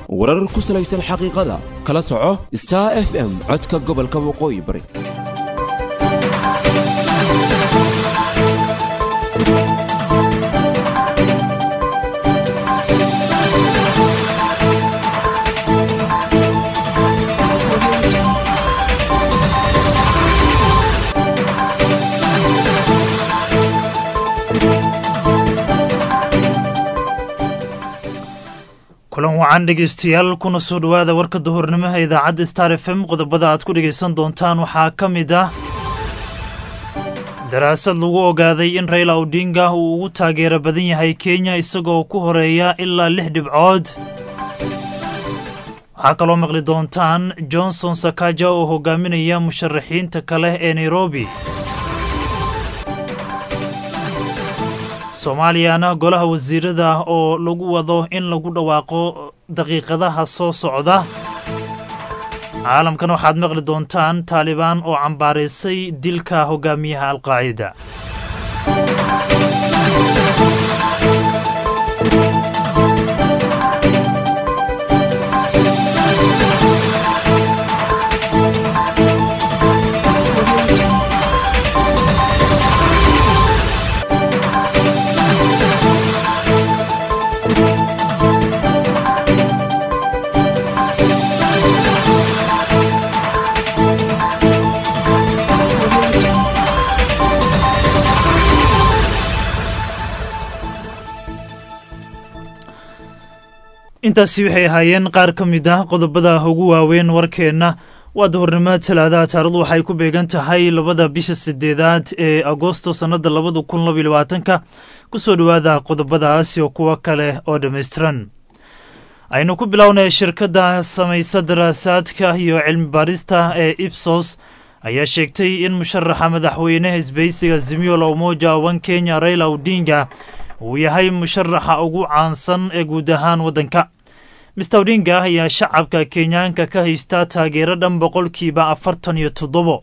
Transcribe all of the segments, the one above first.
warar ku salaysan xaqiiqada kala soco star f m codka gobolka waqooyi bari kulan wacan dhegeystayaal kuna soo dhowaada warka duhurnimaha idaacadda star f m qodobada aad ku dhegaysan doontaan waxaa ka mid ah daraasad lagu ogaaday in rayla odinga uu ugu taageero badan yahay kenya isagoo ku horeeya ilaa lix dhibcood waxaa kaloo maqli doontaan johnson sakaja oo hogaaminaya musharaxiinta kale ee nairobi soomaaliyana golaha wasiirada oo lagu wado in lagu dhawaaqo daqiiqadaha soo socda caalamkan waxaad maqli doontaan taalibaan oo cambaaraysay dilka hogaamiyaha alqaacida intaasi waxay ahaayeen qaar ka mid ah qodobada ugu waaweyn warkeenna waa duhurnimada talaadaha taarikhdu waxay ku beegan tahay labada bisha sideedaad ee agosto sannada labada kun labaiy labaatanka ku soo dhowaada qodobadaas iyo kuwo kale oo dhammaystiran aynu ku bilownay shirkadda samaysa daraasaadka iyo cilmi baarista ee ibsos ayaa sheegtay in musharaxa madaxweyneha isbeysiga zimiola umoja wan kenya raila odinga uu yahay musharaxa ugu caansan ee guud ahaan waddanka mister odinga ayaa shacabka kenyaanka ka haysta taageero dhan boqolkiiba afartan iyo toddobo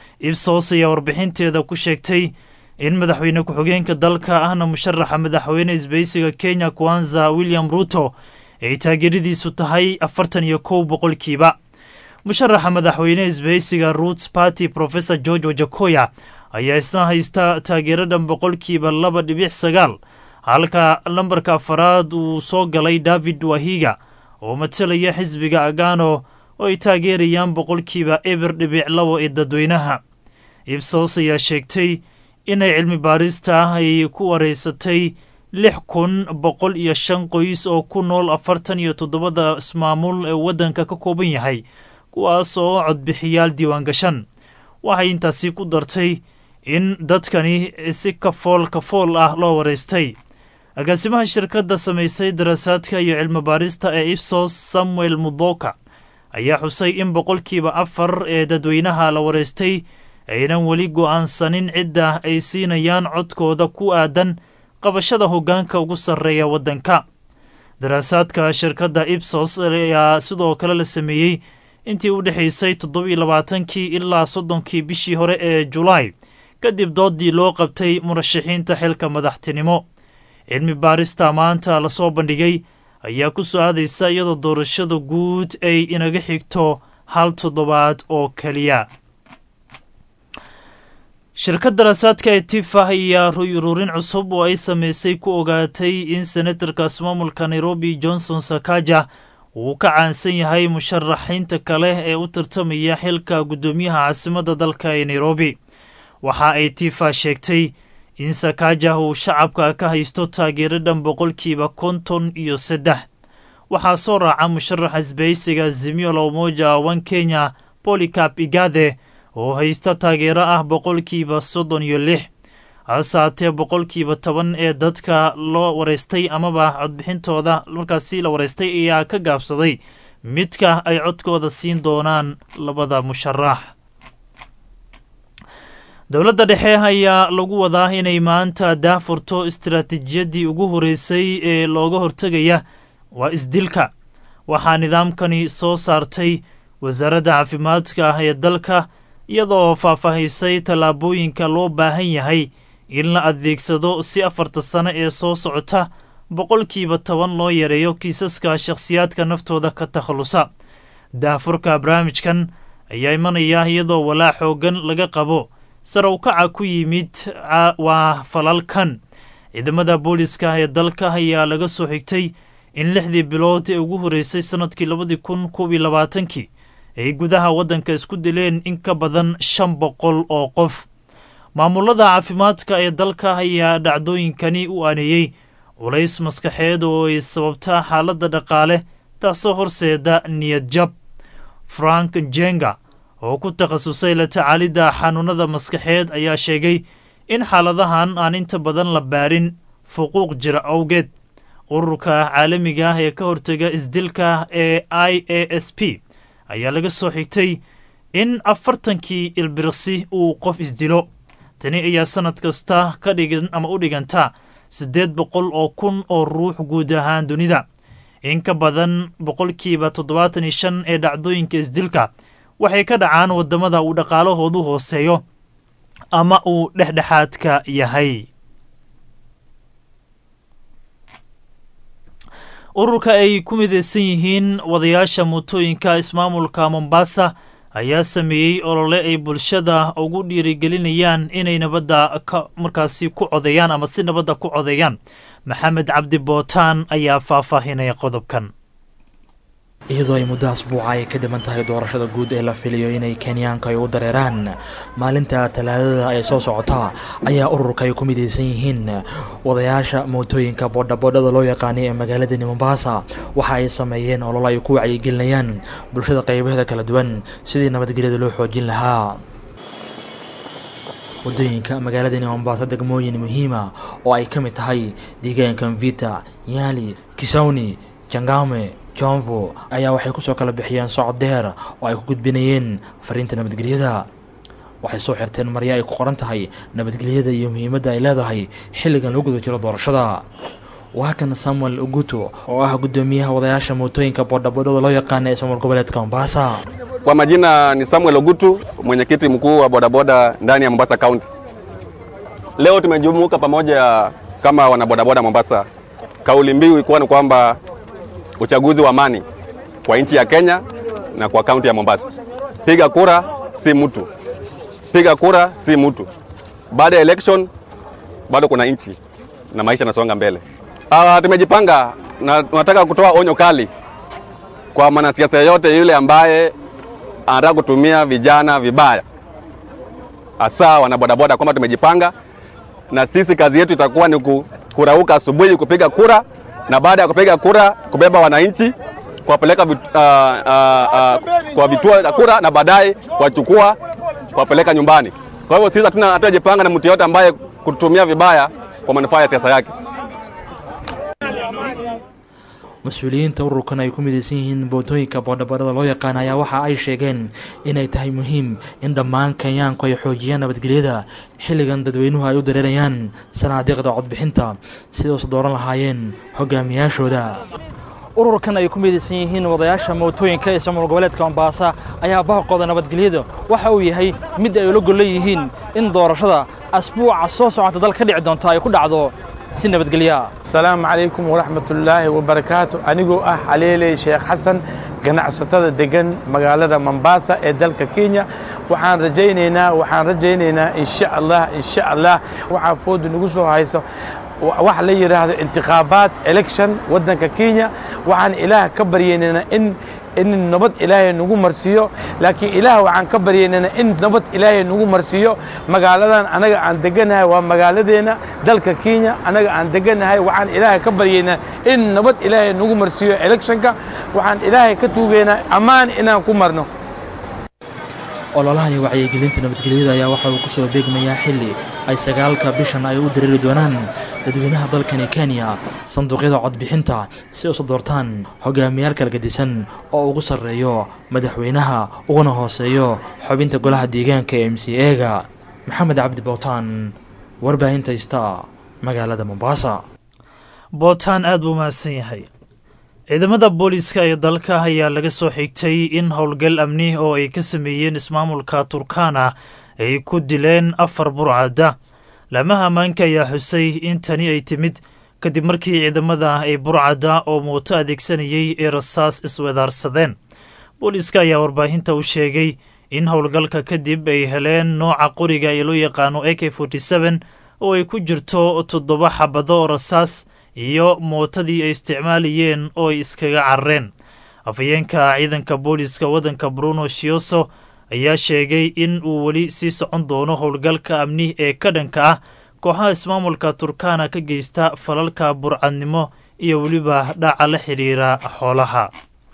ibsos ayaa warbixinteeda ku sheegtay in madaxweyne ku-xigeenka dalka ahna musharaxa madaxweyne isbeysiga kenya kwanza william ruto ay taageeradiisu tahay afartan iyo kow boqolkiiba musharaxa madaxweyne isbeysiga roots party professor george wajakoya ayaa isna haysta taageero dhan boqolkiiba laba dhibic sagaal halka lambarka afaraad uu soo galay david wahiga oo matalaya xisbiga agano oo ay taageerayaan boqolkiiba eber dhibic labo ee dadweynaha ibsos ayaa sheegtay inay cilmi baarista ay ku wareysatay lix kun boqol iyo shan qoys oo ku nool afartan iyo toddobada ismaamul ee waddanka ka kooban yahay kuwaas oo codbixiyaal diiwaangashan waxay intaasi ku dartay in dadkani si kafool kafool ah loo wareystay agaasimaha shirkadda samaysay daraasaadka iyo cilmi baarista ee ibsos samuel mudoka ayaa xusay in boqolkiiba afar ee dadweynaha la wareystay aynan weli go'aansanin cidda ay siinayaan codkooda ku aadan qabashada hoggaanka ugu sarreeya waddanka daraasaadka shirkadda ibsos ayaa sidoo kale la sameeyey intii u dhexaysay toddobiyo labaatankii ilaa soddonkii bishii hore ee julaay kadib doodii loo qabtay murashaxiinta xilka madaxtinimo cilmi baarista maanta lasoo bandhigay ayaa ku soo aadaysa iyadoo doorashada guud ay inaga xigto hal toddobaad oo keliya shirkad daraasaadka ee tifa ayaa rururin cusub oo ay sameysay ku ogaatay in senatarka ismaamulka nairobi johnson sakaja uu ka caansan yahay musharaxiinta kale ee u tartamaya xilka guddoomiyaha caasimadda dalka ee nairobi waxa ay tifa sheegtay in sakaja uu shacabka ka haysto taageero dhan boqolkiiba konton iyo saddex waxaa soo raaca musharaxa isbeysiga zimiola umoja wan kenya polycap igade oo haysta taageero ah boqolkiiba soddon iyo lix hase haatee boqolkiiba toban ee dadka loo wareystay amaba codbixintooda markaasi la wareystay ayaa ka gaabsaday midka ay codkooda siin doonaan labada musharax dowladda dhexe ayaa lagu wadaa inay maanta daafurto istaraatiijiyaddii ugu horeysay ee looga hortegaya waa isdilka waxaa nidaamkani soo saartay wasaaradda caafimaadka ah ee dalka iyadoo faahfaahisay tallaabooyinka loo baahan yahay in la adeegsado si afarta sano ee soo socota boqolkiiba toban loo yareeyo kiisaska shakhsiyaadka naftooda ka takhallusa daafurka barnaamijkan ayaa imanaya iyadoo walaa xoogan laga qabo sarow kaca ku yimid waa falalkan ciidamada booliska ee dalka ayaa laga soo xigtay in lixdii bilood ee ugu horreysay sannadkii labadii kun koob iyo labaatankii ay gudaha waddanka isku dileen in ka badan shan boqol oo qof maamulada caafimaadka ee dalka ayaa dhacdooyinkani u aaneeyey culays maskaxeed oo ay sababtaa xaaladda dhaqaale taasoo horseeda niyad jab frank jenga oo ku takhasusay la tacaalidda xanuunada maskaxeed ayaa sheegay in xaaladahan aan inta badan la baarin fuquuq jira awgeed ururka caalamiga ah ee ka hortega isdilka ee i a s p ayaa laga soo xigtay in afartankii ilbirqsi uu qof isdilo tani ayaa sannad kasta ka dhigan ama u dhiganta siddeed boqol oo kun oo ruux guud ahaan dunida in ka badan boqolkiiba toddobaatan iyo shan ee dhacdooyinka isdilka waxay ka dhacaan waddamada uu dhaqaalahoodu hooseeyo ama uu dhexdhexaadka yahay ururka ay ku midaysan yihiin wadayaasha mootooyinka ismaamulka mombasa ayaa sameeyey olole ay bulshada ugu dhiirigelinayaan inay nabadda ka markaasi ku codeeyaan ama si nabadda ku codeeyaan maxamed cabdi bootaan ayaa faahfaahinaya qodobkan iyadoo ay muddo asbuuca ay ka dhiman tahay doorashada guud ee la filayo inay kenyaanka ay u dareeraan maalinta talaadada ay soo socota ayaa ururka ay ku midaysan yihiin wadayaasha mootooyinka boodhaboodhada loo yaqaanay ee magaaladani mombasa waxa ay sameeyeen ololo ay ku wacyigelinayaan bulshada qaybaheeda kala duwan sidii nabadgelyada loo xoojin lahaa waddooyinka magaaladani mombasa degmooyin muhiima oo ay ka mid tahay deegaanka mvita yaali kisawni jangame jomvo ayaa waxay kusoo kala bixiyeen socod dheer oo ay ku gudbinayeen fariinta nabadgelyada waxay soo xirteen marya ay ku qoran tahay nabadgelyada iyo muhiimadda ay leedahay xilligan loo guda jiro doorashada waa kan samuel uguto oo ah guddoomiyaha wadayaasha mootooyinka boodhaboodhada loo yaqaana ee ismaamul goboleedka mombasa Kwa majina ni Samuel Ogutu, mwenyekiti mkuu wa bodaboda ndani ya Mombasa County. Leo tumejumuika pamoja kama wanabodaboda Mombasa. Kauli mbiu ilikuwa ni kwamba uchaguzi wa amani kwa nchi ya Kenya na kwa kaunti ya Mombasa. Piga kura si mtu, piga kura si mtu. Baada ya election bado kuna nchi na maisha yanasonga mbele. Ah, tumejipanga na tunataka kutoa onyo kali kwa mwanasiasa yeyote yule ambaye anataka kutumia vijana vibaya, hasa wanabodaboda, kwamba tumejipanga na sisi kazi yetu itakuwa ni ku- kurauka asubuhi kupiga kura, na baada ya kupiga kura kubeba wananchi kuwapeleka vit, uh, uh, uh, kwa vituo vya kura na baadaye kuwachukua kuwapeleka nyumbani. Kwa hivyo sisi hatuna hatujapanga na mtu yeyote ambaye kutumia vibaya kwa manufaa ya siasa yake. mas-uuliyiinta ururkan ay ku midaysan yihiin bootooyinka boodhaboodhada loo yaqaan ayaa waxa ay sheegeen inay tahay muhiim in dhammaan kenyaanku ay xoojiyaan nabadgelyada xilligan dadweynuhu ay u dareerayaan sanaadiiqda codbixinta siday usu dooran lahaayeen hogaamiyaashooda ururkan ay ku midaysan yihiin wadayaasha mootooyinka ee ismaamul goboleedka mombasa ayaa baaqooda nabadgelyada waxa uu yahay mid ay ula gollan yihiin in doorashada asbuuca soo socota dal ka dhici doonto ay ku dhacdo si nabadgelya asalaamu calaykum waraxmatullaahi wabarakaatu anigoo ah xaleeley sheekh xasan ganacsatada degan magaalada mombasa ee dalka kenya waxaan rajaynaynaa waxaan rajaynaynaa insha allah insha allah waxaa fooda nagu soo hayso wax la yidhaahdo intikhaabaat election waddanka kenya waxaan ilaah ka baryaynaynaa in in nabad ilaahay nagu marsiiyo laakiin ilaah waxaan ka baryaynana in nabad ilaahay nagu marsiiyo magaaladan anaga aan deganahay waa magaaladeena dalka kenya anaga aan deganahay waxaan ilaahay ka baryaynaa in nabad ilaahay nagu marsiiyo electionka waxaan ilaahay ka tuugaynaa ammaan inaan ku marno ololahani wacyigelinta nabadgelyada ayaa waxa uu ku soo beegmayaa xilli ay sagaalka bishan ay u dareeri doonaan dadweynaha dalkani kenya sanduuqyada codbixinta si usu doortaan hogaamiyaal kala gedisan oo ugu sarreeyo madaxweynaha uguna hooseeyo xubinta golaha deegaanka ee m c ega maxamed cabdi bowtaan warbaahinta ista magaalada mombasa bootaan aad buu mahadsan yahay ciidamada booliiska ee dalka ayaa laga soo xigtay in howlgal amni oo ay ka sameeyeen ismaamulka turkana ay ku dileen afar burcadda laamaha ammaanka ayaa xusay in tani ay timid kadib markii ciidamada ay burcadda oo mooto adeegsanayay ay rasaas iswedaarsadeen booliiska ayaa warbaahinta u sheegay in howlgalka kadib ay heleen nooca qoriga ee loo yaqaano a k oo ay ku jirto toddoba xabado oo rasaas iyo mootadii ay isticmaalayeen oo ay iskaga carareen afhayeenka ciidanka booliiska waddanka bruno shioso ayaa sheegay in uu weli sii socon doono howlgalka amni ee ka dhanka ah kooxaha ismaamulka turkana ka geysta falalka burcadnimo iyo weliba dhaca la xidhiira xoolaha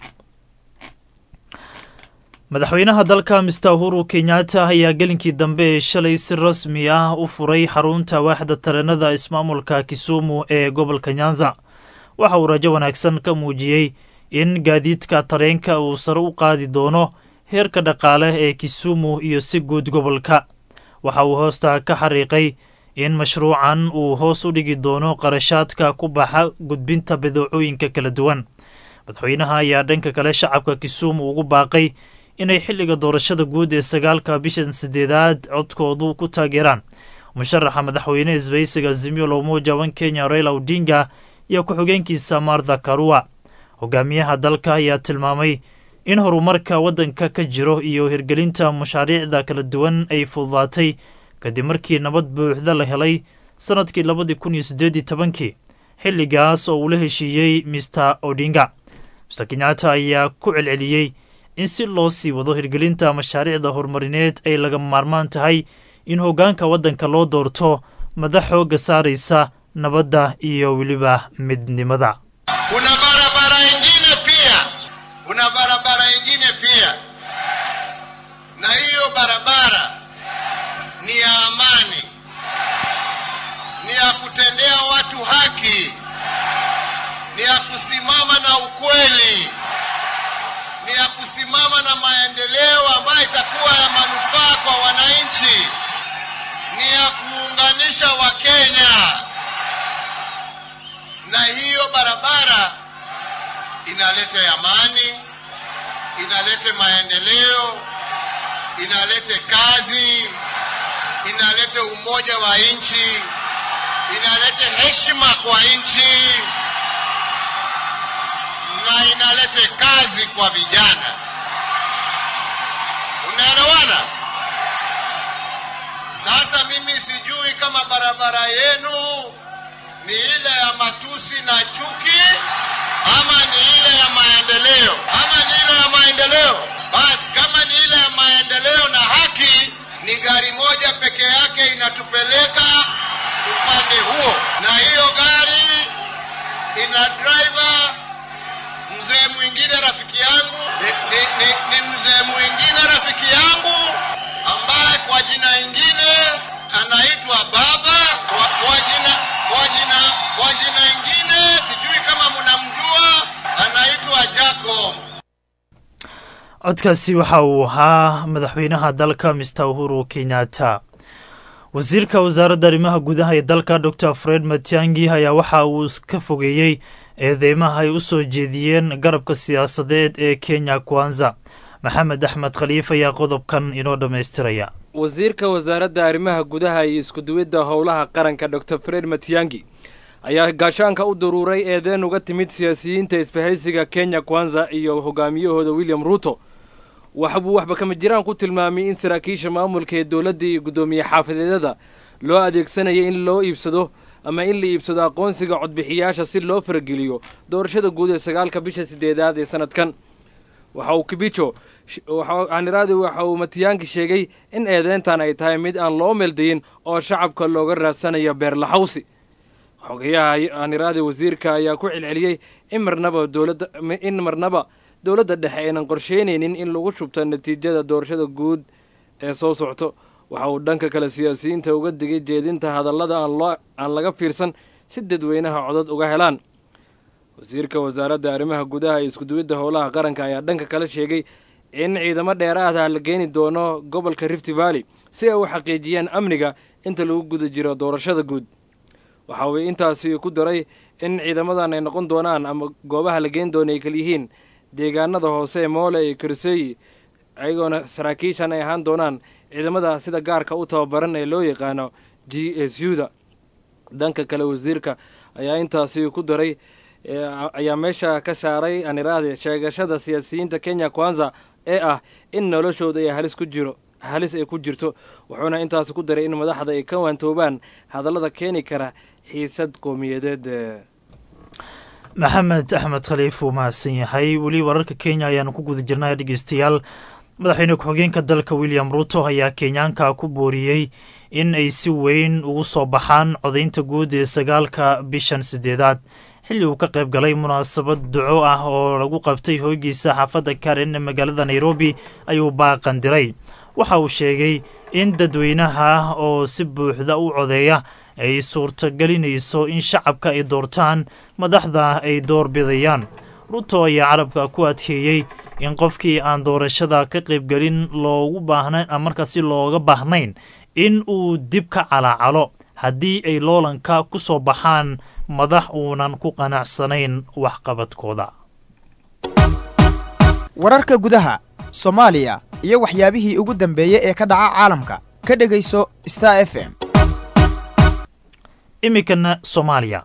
madaxweynaha dalka mister uhuru kenyatta ayaa gelinkii dambe ee shalay si rasmi ah u furay xarunta waaxda tareenada ismaamulka kisumu ee gobolka nyanza waxa uu rajo wanaagsan ka muujiyey in gaadiidka tareenka uu sare u qaadi doono heerka dhaqaale ee kisumu iyo si guud gobolka waxa uu hoosta ka xariiqay in mashruucan uu hoos u dhigi doono qarashaadka ku baxa gudbinta badeecooyinka kala duwan madaxweynaha ayaa dhanka kale shacabka kisumu ugu baaqay inay xilliga doorashada guud ee sagaalka bishan sideedaad codkoodu ku taageeraan musharaxa madaxweyne isbaysiga zimio lomoja wan kenya raila odinga iyo ku-xigeenkiisa martha karua hogaamiyaha dalka ayaa tilmaamay in horumarka waddanka ka jiro iyo hirgelinta mashaariicda kala duwan ay fududaatay kadib markii nabad buuxda la helay sannadkii labadii kun iyo siddeed iyo tobankii xilligaas oo uu la heshiiyey mister odinga mister kenyatta ayaa ku celceliyey in si loo sii wado hirgelinta mashaariicda horumarineed ay laga maarmaan tahay in hoggaanka waddanka loo doorto madax xoogga saaraysa nabadda iyo weliba midnimada kuna barabara ingine pia kuna barabara ingine pia na hiyo barabara ni ya amani ni ya kutendea watu haki ni ya kusimama na ukweli ni ya kusimama na maendeleo ambayo itakuwa ya manufaa kwa wananchi ni ya kuunganisha wakenya na hiyo barabara inalete amani, inalete maendeleo, inalete kazi, inalete umoja wa nchi, inalete heshima kwa nchi na inalete kazi kwa vijana. Unaelewana? Sasa mimi sijui kama barabara yenu ni ile ya matusi na chuki ama ni ile ya maendeleo ama ni ile ya maendeleo basi kama ni ile ya maendeleo na haki ni gari moja peke yake inatupeleka upande huo na hiyo gari ina driver mzee mwingine rafiki yangu ni, ni, ni, ni mzee mwingine rafiki yangu ambaye kwa jina ingine anaitwa baba kwa, kwa jina kwa jina kwa jina ingine sijui kama mnamjua anaitwa Jacob. codkaasi waxa uu ahaa madaxweynaha dalka mister uhuru kenyatta wasiirka wasaaradda arrimaha gudaha ee dalka dor fred matiangi ayaa waxa uu ka fogeeyey eedeymaha ay u soo jeediyeen garabka siyaasadeed ee kenya kwanza maxamed axmed khaliif ayaa qodobkan inoo dhammaystiraya wasiirka wasaaradda arrimaha gudaha iyo iskuduwidda howlaha qaranka dor fred matiangi ayaa gaashaanka u daruuray eedeen uga timid siyaasiyiinta isbahaysiga kenya kwanza iyo hogaamiyahooda william ruuto waxbuu waxba kama jiraan ku tilmaamay in saraakiisha maamulka ee dowladda iyo guddoomiye xaafadeedyada loo adeegsanaya in loo iibsado ama in la iibsado aqoonsiga codbixiyaasha si loo farageliyo doorashada guud ee sagaalka bisha sideedaad ee sanadkan waxa uu kibijo aniraadi waxa uu matiyaanki sheegay in eedeyntan ay tahay mid aan loo meeldayin oo shacabka looga raadsanayo beerlaxawsi xogayaha aniraadi wasiirka ayaa ku celceliyey in marnaba dowladda in marnaba dowladda dhexe aynan qorsheynaynin in lagu shubto natiijada doorashada guud ee soo socto waxa uu dhanka kale siyaasiyiinta uga digay jeedinta hadallada aan loo aan laga fiirsan si dadweynaha codad uga helaan wasiirka wasaaradda arrimaha gudaha iyo iskuduwidda howlaha qaranka ayaa dhanka kale sheegay in ciidamo dheeraada la geeni doono gobolka rift valley si ay u xaqiijiyaan amniga inta lagu guda jiro doorashada guud waxa uu intaasi ku daray in ciidamadan ay noqon doonaan ama goobaha la geeni doono ay kalyihiin deegaanada hoose ee moole iyo karseyi ayagoona saraakiishan ay ahaan doonaan ciidamada sida gaarka u tababaran ee loo yaqaano g s u da dhanka kale wasiirka ayaa intaasi ku daray ayaa meesha ka saaray aniraahde sheegashada siyaasiyiinta kenya kwanza ee ah in noloshooda ay halis ku jiro halis ay ku jirto wuxuuna intaasi ku daray in madaxda ay ka waantoobaan hadallada keeni kara xiisad qowmiyadeed maxamed axmed khaliif uu mahadsan yahay weli wararka kenya ayaanu ku guda jirnay dhegeystayaal madaxweyne ku-xigeenka dalka william ruto ayaa kenyaanka ku booriyey in ay si weyn ugu soo baxaan codaynta guud ee sagaalka bishan sideedaad xilli uu ka qayb galay munaasabad duco ah oo lagu qabtay hoygiisa xaafadda karen ee magaalada nairobi ayuu baaqan diray waxa uu sheegay in dadweynaha oo si buuxda u codeeya ay suurtagelinayso in shacabka ay doortaan madaxda ay door bidayaan ruto ayaa carabka ku adkeeyey in qofkii aan doorashada ka qaybgelin loogu baahnayn markaasi looga baahnayn in uu dib ka calaacalo haddii ay loolanka ku soo baxaan madax uunan ku qanacsanayn waxqabadkooda wararka gudaha soomaaliya iyo waxyaabihii ugu dambeeyey ee ka dhaca caalamka ka dhegayso star f m iminkana soomaaliya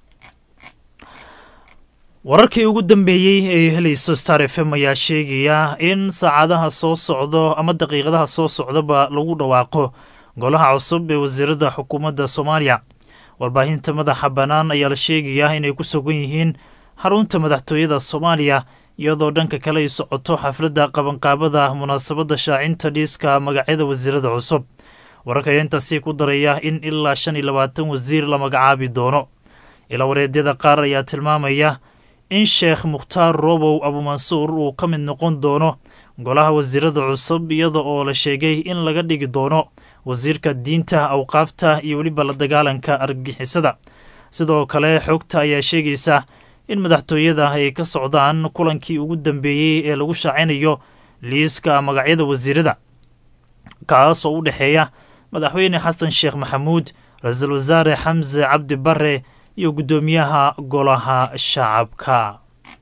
wararkii ugu dambeeyey ee helayso star f m ayaa sheegaya in saacadaha soo socdo ama daqiiqadaha soo socdaba lagu dhawaaqo golaha cusub ee wasiirada xukuumadda soomaaliya warbaahinta madaxa bannaan ayaa la sheegayaa inay ku sugan yihiin xarunta madaxtooyada soomaaliya iyadoo dhanka kale ay socoto xafladda qabanqaabada munaasabadda shaacinta dhiiska magacyada wasiirada cusub wararka ayaa intaasi ku daraya in ilaa shan iyo labaatan wasiir la magacaabi doono ilaa wareedyada qaar ayaa tilmaamaya in sheekh mukhtaar robow abumansuur uu ka mid noqon doono golaha wasiirada cusub iyada oo la sheegay in laga dhigi doono wasiirka diinta awqaafta iyo weliba la dagaalanka argagixisada sidoo kale xogta ayaa sheegaysa in madaxtooyada ay ka socdaan kulankii ugu dambeeyey ee lagu shaacinayo liiska magacyada wasiirada kaas oo u dhexeeya madaxweyne xasan sheekh maxamuud ra-iisul wasaare xamse cabdi bare iyo guddoomiyaha golaha shacabka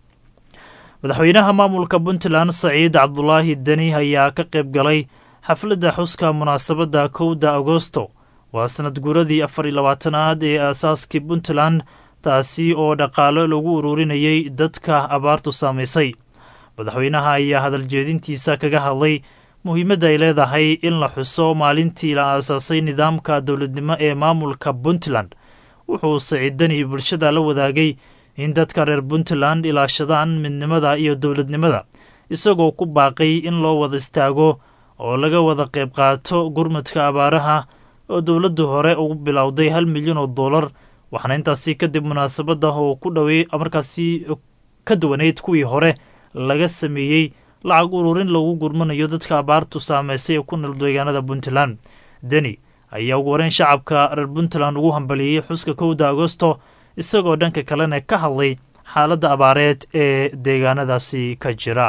madaxweynaha maamulka puntland saciid cabdulaahi deni ayaa ka qayb galay xafladda xuska munaasabadda kowda agosto waa sanad guuradii afar iyo labaatanaad ee aasaaskii puntland taasi oo dhaqaalo lagu ururinayay dadka abaartu saamaysay madaxweynaha ayaa hadaljeedintiisa kaga hadlay muhiimadda ay leedahay in la xuso maalintii la aasaasay nidaamka dowladnimo ee maamulka puntland wuxuu saciid deni bulshada la wadaagay in dadka reer puntland ilaashadaan midnimada iyo dowladnimada isagoo ku baaqay in loo wada istaago oo laga wada qayb qaato gurmadka abaaraha oo dowladdu hore ugu bilowday hal milyan oo dollar waxaana intaasi kadib munaasabadda oo ku dhowey markaasi ka duwaneyd kuwii hore laga sameeyey lacag ururin lagu gurmanayo dadka abaartu saameysay ee ku nool deegaanada puntland deni ayaa ugu horeyn shacabka reer puntland ugu hambaliyey xuska kowda agosto isagoo dhanka kalena ka hadlay xaaladda abaareed ee deegaanadaasi ka jira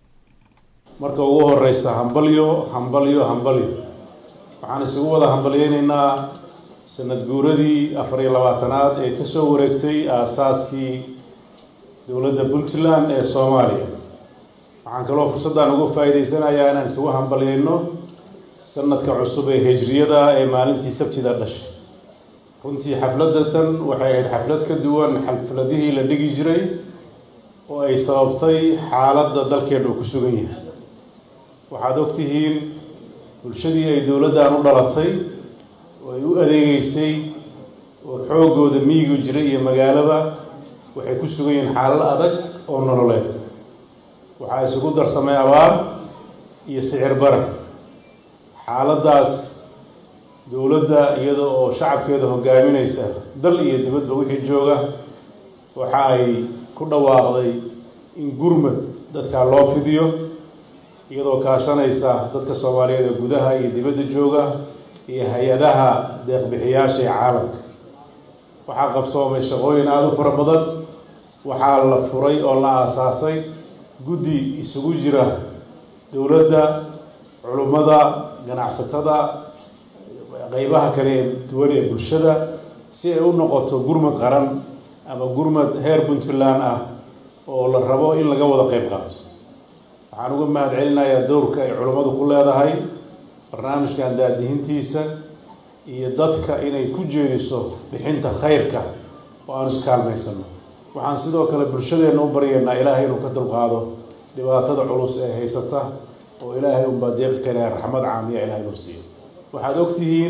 marka ugu horeysa hambalyo hambalyo hambalyo waxaan isugu wada hambalyeynaynaa sanad guuradii afar iyo labaatanaad ee kasoo wareegtay aasaaskii dowladda puntland ee soomaaliya waxaan kaloo fursaddan uga faa'iidaysanayaa inaan isugu hambalyeyno sanadka cusub ee hijriyada ee maalintii sabtida dhashay runtii xafladda tan waxay ahayd xaflad ka duwan xafladihii la dhigi jiray oo ay sababtay xaaladda dalkeena uu ku sugan yahay waxaad ogtihiin bulshadii ay dowladdan u dhalatay oo ay u adeegeysay oo xooggooda miyigu jiray iyo magaalaba waxay ku sugan yihiin xaalad adag oo nololeed waxaa isugu darsamay abaar iyo sicir bara xaaladdaas dowladda iyada oo shacabkeeda hogaaminaysa dal iyo dibadba wixii jooga waxa ay ku dhawaaqday in gurmad dadkaa loo fidiyo iyadoo kaashanaysa dadka soomaaliyeed ee gudaha iyo dibadda jooga iyo hay-adaha deeqbixiyaasha ee caalamka waxaa qabsoomay shaqooyin aada u fara badan waxaa la furay oo la aasaasay guddi isugu jira dowladda culummada ganacsatada qeybaha kale ee duwan ee bulshada si ay u noqoto gurmad qaran ama gurmad heer puntland ah oo la rabo in laga wada qeyb qaato waxaan uga mahad celinayaa dowrka ay culummadu ku leedahay barnaamijkan daadihintiisa iyo dadka inay ku jeediso bixinta khayrka oo aanu iskaalmaysano waxaan sidoo kale bulshadeenna u baryaynaa ilaahay inuu ka dulqaado dhibaatada culus ee haysata oo ilaahay unbaa deeqi kale raxmad caamiya ilahay inuu siiyo waxaad ogtihiin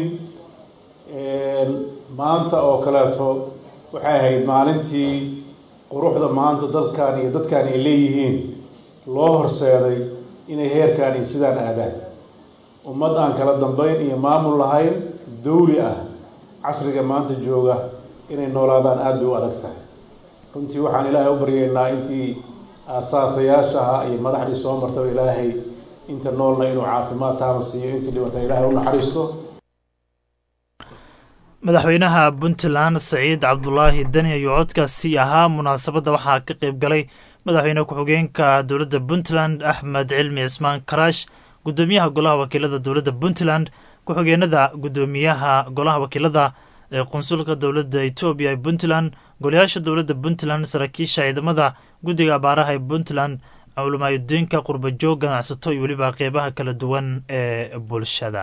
maanta oo kaleeto waxay ahayd maalintii quruxda maanta dadkan iyo dadkan ay leeyihiin loo horseeday inay heerkan iyo sidaan aadaan ummad aan kala dambeyn iyo maamul lahayn dawli ah casriga maanta jooga inay noolaadaan aada bay u adag tahay runtii waxaan ilaahay u baryaynaa intii aasaasayaasha ahaa iyo madaxdii soo martaba ilaahay inta noolna inuu caafimaad taama siiyo intii dhibata ilaahay u naxariisto madaxweynaha puntland saciid cabdulaahi deni ayuu codkaasi ahaa munaasabadda waxaa ka qayb galay madaxweyne ku-xigeenka dowladda puntland axmed cilmi cismaan karaash guddoomiyaha golaha wakiilada dowladda puntland ku-xigeenada guddoomiyaha golaha wakiilada ee qunsulka dowladda etoobiya ee puntland golayaasha dowladda puntland saraakiisha ciidamada guddiga abaaraha ee puntland culimaayudiinka qurbajoog ganacsato iyo weliba qeybaha kala duwan ee bulshada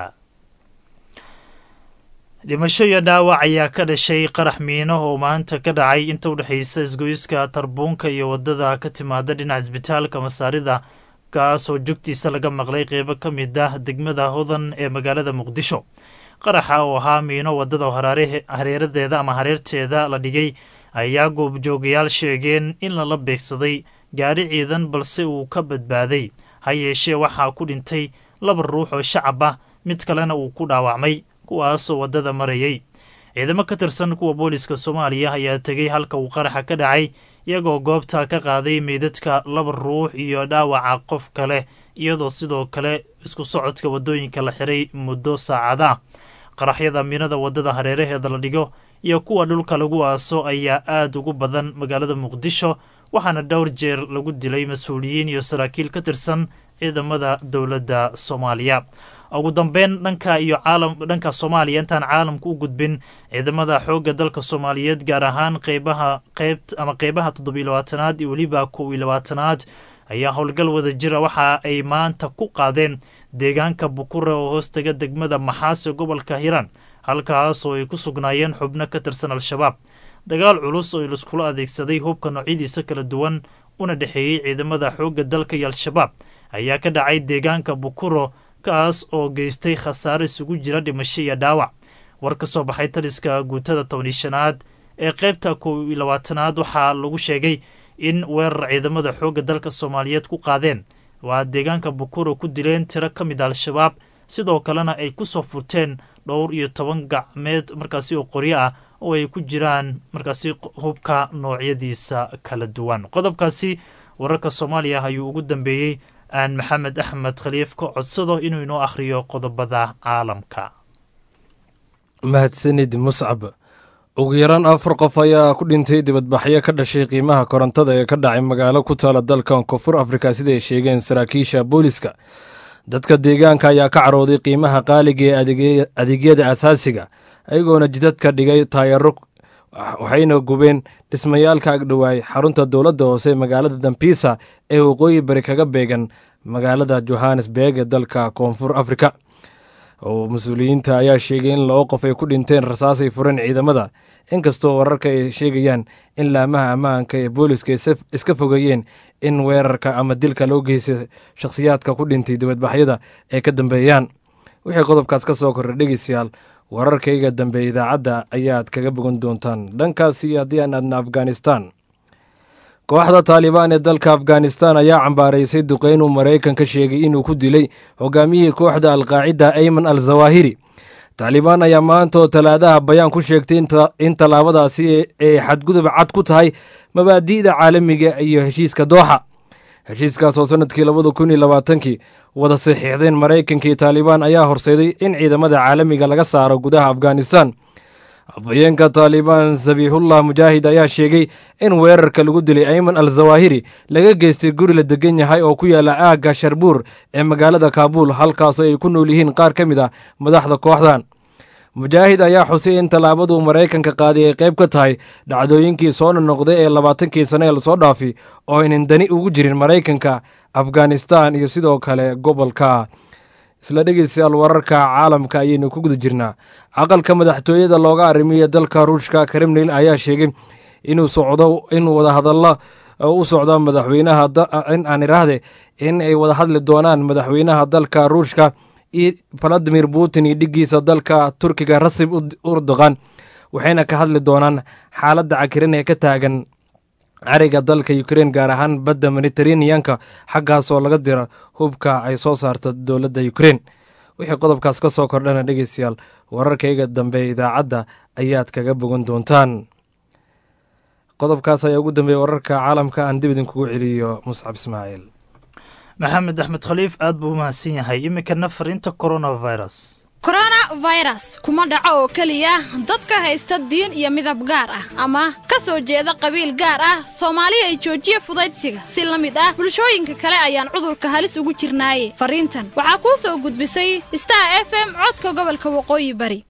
dhimasho iyo dhaawac ayaa ka dhashay qarax miino oo maanta ka dhacay inta u dhexaysa isgoyska tarbuunka iyo wadada ka timaada dhinaca isbitaalka masaarida kaasoo jogtiisa laga maqlay qeybo ka mid ah degmada hodan ee magaalada muqdisho qaraxa oo ahaa miino wadada hareeradeeda ama hareerteeda la dhigay ayaa goobjoogayaal sheegeen in lala beegsaday gaari ciidan balse uu ka badbaaday ha yeeshee waxaa ku dhintay laba ruux oo shacab ah mid kalena uu ku dhaawacmay kuwaasoo waddada marayay ciidamo ka tirsan kuwa booliska soomaaliya ayaa tegay halka uu qaraxa ka dhacay iyagoo goobta ka qaaday meydadka laba ruux iyo dhaawaca qof kale iyadoo sidoo kale isku socodka waddooyinka la xiray muddo saacada qaraxyada miinada waddada hareeraheeda la dhigo iyo kuwa dhulka lagu aaso ayaa aad ugu badan magaalada muqdisho waxaana dhowr jeer lagu dilay mas-uuliyiin iyo saraakiil ka tirsan ciidamada dowladda soomaaliya ugu dambeyn dhanka iyo caalam dhanka soomaaliya intaan caalamka u gudbin ciidamada xoogga dalka soomaaliyeed gaar ahaan qeybaha qeyb ama qeybaha toddobiyo labaatanaad iyo weliba kow iyo labaatanaad ayaa howlgal wada jira waxa ay maanta ku qaadeen deegaanka bukure oo hoostaga degmada maxaase gobolka hiiraan halkaas oo ay ku sugnaayeen xubno ka tirsan al-shabaab dagaal culus oo laiskula adeegsaday hubka noocyadiisa kala duwan una dhexeeyey ciidamada xoogga dalka iyo al-shabaab ayaa ka dhacay deegaanka bukuro kaas oo geystay khasaare isugu jira dhimasho iyo dhaawac war ka soo baxay taliska guutada tobaniyo shanaad ee qaybta kow iyo labaatanaad waxaa lagu sheegay in weerar ciidamada xoogga dalka soomaaliyeed ku qaadeen waa deegaanka bukuro ku dileen tiro ka mid a al-shabaab sidoo kalena ay ku soo furteen dhowr iyo toban gacmeed markaasi oo qoryo ah oo ay ku jiraan markaasi hubka noocyadiisa kala duwan qodobkaasi wararka soomaaliya ayuu ugu dambeeyey aan maxamed axmed khaliif ka codsado inuu inoo akhriyo qodobada caalamka mahadsanid muscab ugu yaraan afar qof ayaa ku dhintay dibadbaxyo ka dhashay qiimaha korontada ee ka dhacay magaalo ku taala dalkan koonfur afrika sida ay sheegeen saraakiisha booliska dadka deegaanka ayaa ka carooday qiimaha qaaliga ee adeegyada asaasiga ayagoona jidadka dhigay taayaro waxayna gubeen dhismayaalka agdhowaay xarunta dowladda hoose magaalada dambiisa ee waqooyi bari kaga beegan magaalada johannesburg ee dalka koonfur afrika oo mas-uuliyiinta ayaa sheegay in laba qof ay ku dhinteen rasaasay fureen ciidamada inkastoo wararka ay sheegayaan in laamaha ammaanka ee booliska iska fogeeyeen in weerarka ama dilka loo geystay shakhsiyaadka ku dhintay dibadbaxyada ay ka dambeeyaan wixii qodobkaas ka soo korray dhegeystayaal wararkayga dambe idaacadda ayaad kaga bogan doontaan dhankaasi haddii aan aadna afghanistan kooxda taalibaan ee dalka afghanistan ayaa cambaaraysay duqeyn uu maraykan ka sheegay inuu ku dilay hogaamiyihii kooxda alqaacida ayman al zawahiri taalibaan ayaa maanta oo talaadaha bayaan ku sheegtay in tallaabadaasi ay xadgudub cad ku tahay mabaadi'da caalamiga iyo heshiiska dooxa heshiiskaas oo sanadkii labada kun iyo labaatankii wada saxiixdeen maraykankii taalibaan ayaa horseeday in ciidamada caalamiga laga saaro gudaha afghanistan afhayeenka taalibaan sabiixullah mujaahid ayaa sheegay in weerarka lagu dilay ayman al zawahiri laga geystay guri la degan yahay oo ku yaala aagga sharbuur ee magaalada kaabuul halkaasoo ay ku nool yihiin qaar ka mid ah madaxda kooxdan mujaahid ayaa xusay in tallaabaduu maraykanka qaaday ay qayb ka tahay dhacdooyinkii soo nonoqday ee labaatankii sane ee lasoo dhaafi oo aynan dani ugu jirin maraykanka afghanistan iyo sidoo kale gobolka isla dhegeystayaal wararka caalamka ayaynu ku guda jirnaa aqalka madaxtooyada looga arrimiya dalka ruushka kremlin ayaa sheegay inuu socdo in wadahadalla u socdo madaxweynaha in aan iraahde in ay wada hadli doonaan madaxweynaha dalka ruushka iyo valadimir putin iyo dhigiisa dalka turkiga rasib urdogan waxayna ka hadli doonaan xaaladda cakirin ee ka taagan cariga dalka ukrein gaar ahaan badda mediteraneanka xaggaasoo laga diro hubka ay soo saarto dowladda ukrein wixii qodobkaas ka soo kordhana dhegeystayaal wararkayga dambe idaacadda ayaad kaga bogan doontaan qodobkaas ayaa ugu dambeeya wararka caalamka aan dib idinkugu celiyo muscab ismaaciil maxamed axmed khaliif aad buu u mahadsan yahay iminkana fariinta coronavirus coronavirus kuma dhaco oo keliya dadka haysta diin iyo midab gaar ah ama ka soo jeeda qabiil gaar ah soomaaliya ay joojiya fudaydsiga si la mid ah bulshooyinka kale ayaan cudurka halis ugu jirnaaye fariintan waxaa kuu soo gudbisay star f m codka gobolka waqooyi bari